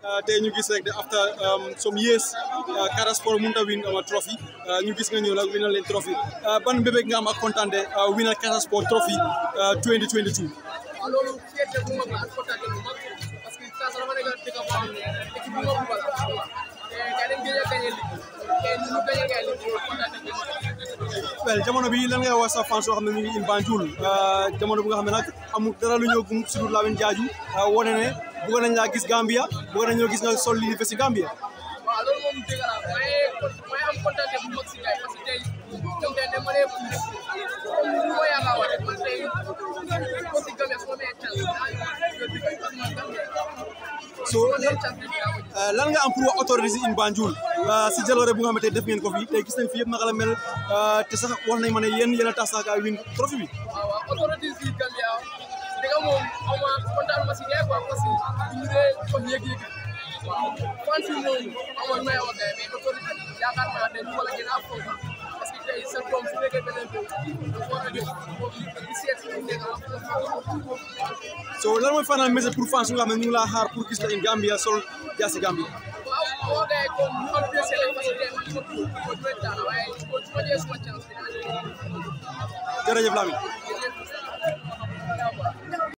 tey ñu gis rek de after some years Casa Sport mënut a win ama trophy ñu gis nga ñëw nag winal leen trophy ban bébé nga am ak kontaan de winal Casa Sport trophy 2022. waaw loolu fierté bu mag la ak kontaan bu mag parce que Casa dafa nekk dëkk boo xam ne équipe bu mag bu bala te gars dañ gëj a gagné li te ñu ñu gagné gars li kontaan bu mag well jamono bi lan ngay wax sa fans yoo xam ne ñu ngi in Banjul jamono bu nga xam ne nag amul dara lu ñëw gum si dul Lamin Jaaju wane ne bëgg nañ laa gis Gambia bëgg nañoo gis nga sol li si Gambia. waaw loolu moom dëgg la may may am kontaan bu mag si gars parce que tey ñoom tey dama lay comme ni ma yaakaar wax rek man tey aussi Gambia su ma mee chance so lan nga am pour wax autorité si in Banjul si jaloore bu nga xamante def ngeen ko fi tey gis nañ fi yëpp naka la mel te sax wax nañ ma ne yéen yéen a tax sax win trophée bi. waaw waaw autorité si Gambia dëgg moom xaw ma kontaan ma si gars quoi parce que ñu dee comme yëg-yëg waaw fan si moom amoon may wax gars mais autorité yaakaar naa ne ñu wala gën a fonk parce que tey sa doom su nekkee beneen réew dafa war a jox di seet si ñu nekk so lan mooy final message pour fans yu nga xam ne ñu ngi laa xaar pour gis la in Gambia sol jaasi Gambia. waaw boo gars yi comme ñu am pressé rek parce que tey man ma tudd ma tudd dara waaye su ma jëlee suma chance bi jërëjëf Lamine. dinaa